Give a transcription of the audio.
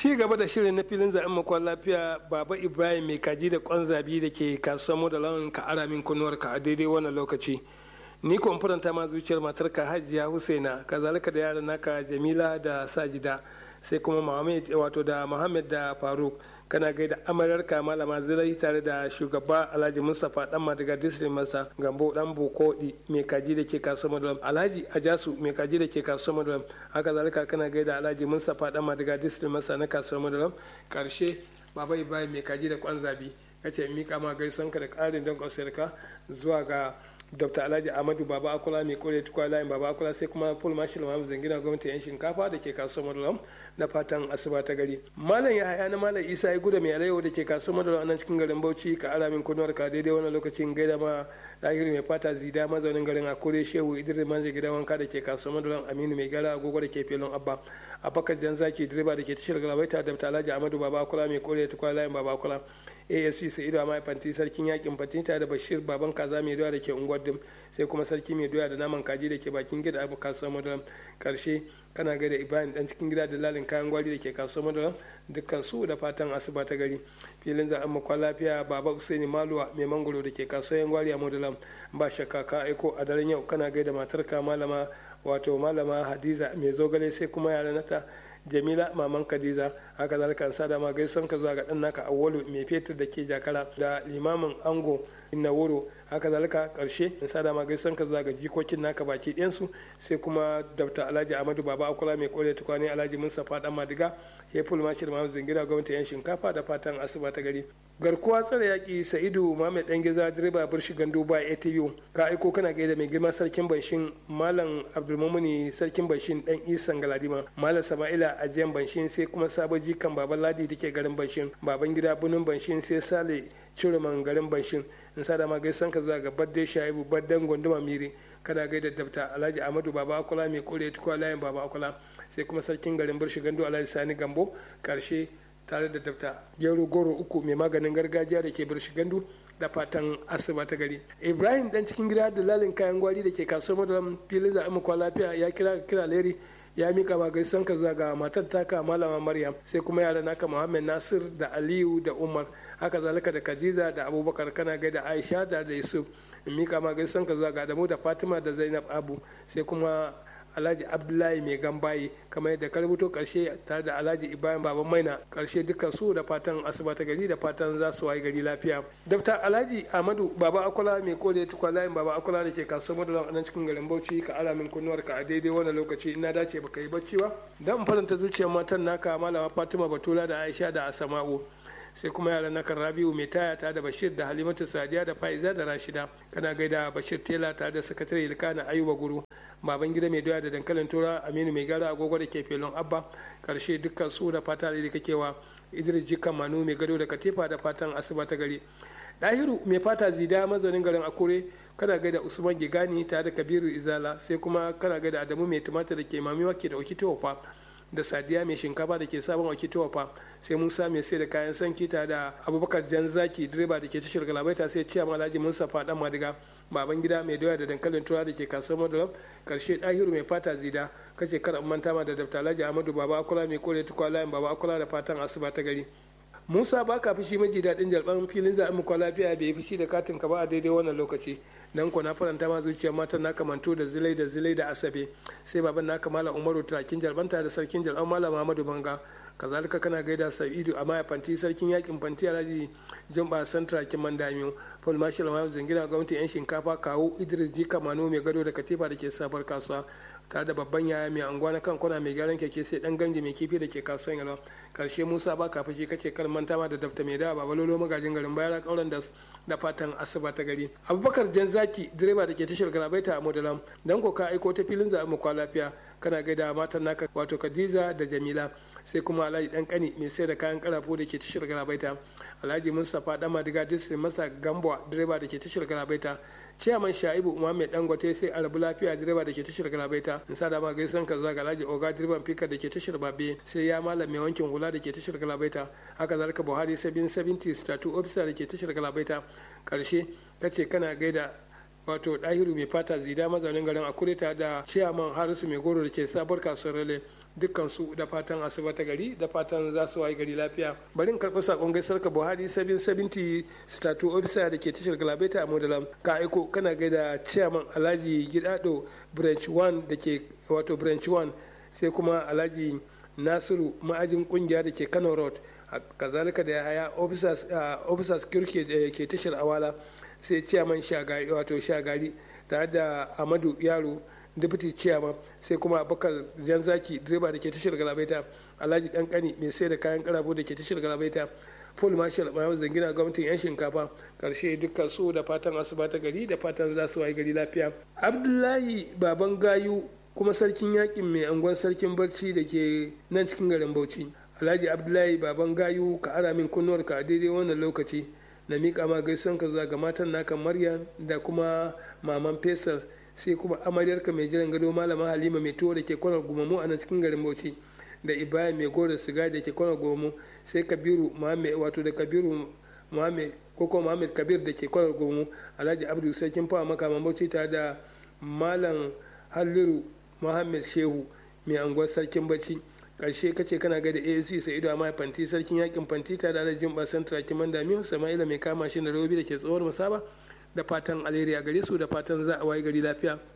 ci gaba da shirin na filin zaɓen makon lafiya baba ibrahim mai kaji da kwan zabi da ke kasuwar mu da launin ka ara min kunnuwar ka a daidai wannan lokaci ni ko faranta ma zuciyar matar ka hajiya husaina kazalika da yaran naka jamila da sajida sai kuma muhammad wato da muhammad da faruk kana gaida amaryarka malama zirai tare da shugaba alhaji mustapha dan madiga district masa gambo dan bokodi mai kaji da ke kasuwar madulam alhaji ajasu mai kaji da ke kasuwar madulam haka zalika kana gaida alhaji mustapha dan madiga district masa na kasuwar madulam karshe baba ibrahim mai kaji da kwan zabi kace mika ma gaisuwanka da karin don kwasirka zuwa ga dr alhaji ahmadu baba akula mai kore tukwa layin baba akula sai kuma paul marshal muhammad zangina gwamnati yan shinkafa da ke kasuwar madulam na fatan asuba ta gari malam ya haya na malam isa ya guda mai alayyau da ke kasuwar madulam nan cikin garin bauchi ka ara min kunuwar ka daidai wannan lokacin gaida ma lahiri mai fata zida mazaunin garin akure shehu idris manje gidan wanka da ke kasuwar madulam aminu mai gara agogo da ke filin abba abakar jan zaki direba da ke tashar galabaita da alhaji ahmadu baba akula mai kore tukwa layin baba akula asp sa'idu a fanti sarkin yakin fatinta da bashir baban kaza mai doya da ke unguwar dim sai kuma sarki mai doya da naman kaji da ke bakin gida abu kasuwar madaram karshe kana gaida ibrahim dan cikin gida da lalin kayan gwari da ke kasuwar madaram dukkan su da fatan asuba ta gari filin za a lafiya baba usaini maluwa mai mangoro da ke kasuwar gwari a madaram ba shakka ka aiko a daren yau kana gaida matarka malama wato malama hadiza mai zogale sai kuma yara nata jamila maman kadiza haka zalika an sada ma gaison ka zuwa ga dan naka awwalu mai fetur da ke jakara da limamin ango inna wuro haka zalika karshe in sada ma gaison ka zuwa ga jikokin naka baki ɗayansu sai kuma dr alhaji ahmadu baba akula mai kore tukwane alhaji mustapha dan madiga heful mashir mahamud zingira gwamnati yan shinkafa da fatan asuba ta gari garkuwa tsare yaƙi sa'idu mahammed dan giza direba birshi gandu ba atv ka aiko kana gaida mai girma sarkin banshin malam abdulmumuni sarkin banshin dan isan galadima malam sama'ila ajiyan banshin sai kuma sabon jikan baban ladi da ke garin banshin baban gida bunin banshin sai sale ciruman garin banshin in sa da ma gaisan ka zuwa ga badde shaibu baddan gunduma miri kana gaida dabta alhaji ahmadu baba akula mai kore tukwa layin baba akula sai kuma sarkin garin birshi gandu alhaji sani gambo karshe tare da dabta gero goro uku mai maganin gargajiya da ke birshi gandu da fatan asuba ta gari ibrahim dan cikin gida da lalin kayan gwari da ke kasuwar madaram filin da amurka lafiya ya kira kira leri ya mika ma gaisan ka zuwa ga matar taka malama maryam sai kuma yara naka muhammad nasir da aliyu da umar haka zalika da khadija da abubakar kana gaida aisha da da yusuf in mika ma gaisan ka zuwa ga adamu da fatima da zainab abu sai kuma alhaji abdullahi mai gambaye kamar yadda ka rubuto karshe tare da alhaji ibrahim baban maina karshe dukkan su da fatan asuba ta gari da fatan za su wayi gari lafiya dafta alhaji ahmadu baba akula mai kode tukwa layin baba akula da ke kasuwar madalan nan cikin garin bauchi ka alamin kunnuwar ka a daidai wannan lokaci ina dace baka yi bacci ba dan faranta zuciyar matan naka malama fatima batula da aisha da asama'u sai kuma yaran na kan rabiu mai taya ta da bashir da halimatu sadiya da faiza da rashida kana gaida bashir tela ta da sakatare ilkana ayuba guru baban gida mai doya da dankalin tura aminu mai gara agogo da ke felon abba karshe dukkan su da fata da kakewa idris jikan manu mai gado da katifa da fatan asuba ta gari dahiru mai fata zida mazaunin garin akure kana gaida usman gigani tare da kabiru izala sai kuma kana gaida adamu mai tumatir da ke mamiwa ke da okitofa da sadiya mai shinkafa da ke sabon wakitowa fa sai musa mai sai da kayan sanki ta da abubakar jan zaki direba da ke tashar galabaita sai ciya alhaji mustapha dan madiga baban gida mai doya da dankalin tura da ke kasuwar madalam karshe dahiru mai fata zida kace kar manta ma da dabta alhaji ahmadu baba akula mai kore tukwa layin baba akula da fatan asuba ta gari musa ba ka fushi maji daɗin jalban filin zaɓen muku lafiya bai fushi da katin ka ba a daidai wannan lokaci nan ko na faranta ma zuciya matan na kamanto da zilai da zilai da asabe sai baban na kamala umaru turakin jalbanta da sarkin jalban malam muhammadu banga kazalika kana gaida sa'idu a maya fanti sarkin yakin fanti alhaji jamba san turakin mandamiyo paul marshal mahaifin zingina gwamnati yan shinkafa kawo idris jika mano mai gado da katifa da ke sabar kasuwa tare da babban yaya mai anguwa na kan kwana mai gyaran keke sai dan ganji mai kifi da ke kasuwan yalwa karshe musa ba ka fushi kake kan manta ma da dafta mai dawa babalolo magajin garin bayar kauran da da fatan asuba ta gari abubakar jan zaki direba da ke tashar galabaita a modalam dan ko ka aiko ta filin zaɓen mu kwa lafiya kana gaida matan naka wato khadija da jamila sai kuma alhaji dan kani mai sai da kayan karafo da ke tashar galabaita alhaji mustapha dan madiga district masa gambo direba da ke tashar galabaita ciyaman sha'ibu umar mai dangote sai arabu lafiya direba da ke tashar galabaita in sa da ma gaisan ka zuwa ga alhaji oga direban fika da ke tashar babe sai ya malam mai wankin hula da ke tashar galabaita haka zalika buhari sabin 70 statu officer da ke tashar galabaita karshe kace kana gaida wato dahiru mai fata zida mazaunin garin akureta da ciyaman harisu mai goro da ke sabuwar kasuwar rale dukkan su da fatan asuba ta gari da fatan za su wayi gari lafiya bari in karɓi sakon gaisar ka buhari sabin sabinti statu ofisa da ke tashar galabaita a modalam ka aiko kana gaida chairman alhaji gidado branch 1 da ke wato branch 1 sai kuma alhaji nasiru ma'ajin kungiya da ke kano road kazalika da haya officers kirke ke tashar awala sai chairman shagari wato shagari tare da amadu yaro deputy chairman sai kuma abubakar janzaki direba da ke tashar galabaita alhaji dankani mai sai da kayan karabo da ke tashar galabaita paul marshal mahamud zangina gwamnatin yan shinkafa karshe dukkan su da fatan asuba ta gari da fatan za su wayi gari lafiya abdullahi baban gayu kuma sarkin yakin mai angon sarkin barci da ke nan cikin garin bauchi alhaji abdullahi baban gayu ka ara min kunnuwar ka a daidai wannan lokaci na miƙa ma gaisuwan ka zuwa ga matan naka maryam da kuma maman fesal sai kuma amaryarka mai jiran gado malama halima mai tuwo da ke kwanar gumamu a nan cikin garin bauchi da ibrahim mai gora siga da ke kwanar gumamu sai kabiru muhammed wato da kabiru muhammed ko kuma muhammed kabir da ke kwanar gumamu alhaji abdul sarkin fawa makaman bauchi tare da malam halliru muhammed shehu mai anguwar sarkin bacci karshe kace kana ga da asc sa'idu amma fanti sarkin yakin fanti tare da alhajin basan turakin mandamiyo sama'ila mai kama shi da robi da ke tsohuwar musaba da fatan alheri a gare su da fatan za a waye gari lafiya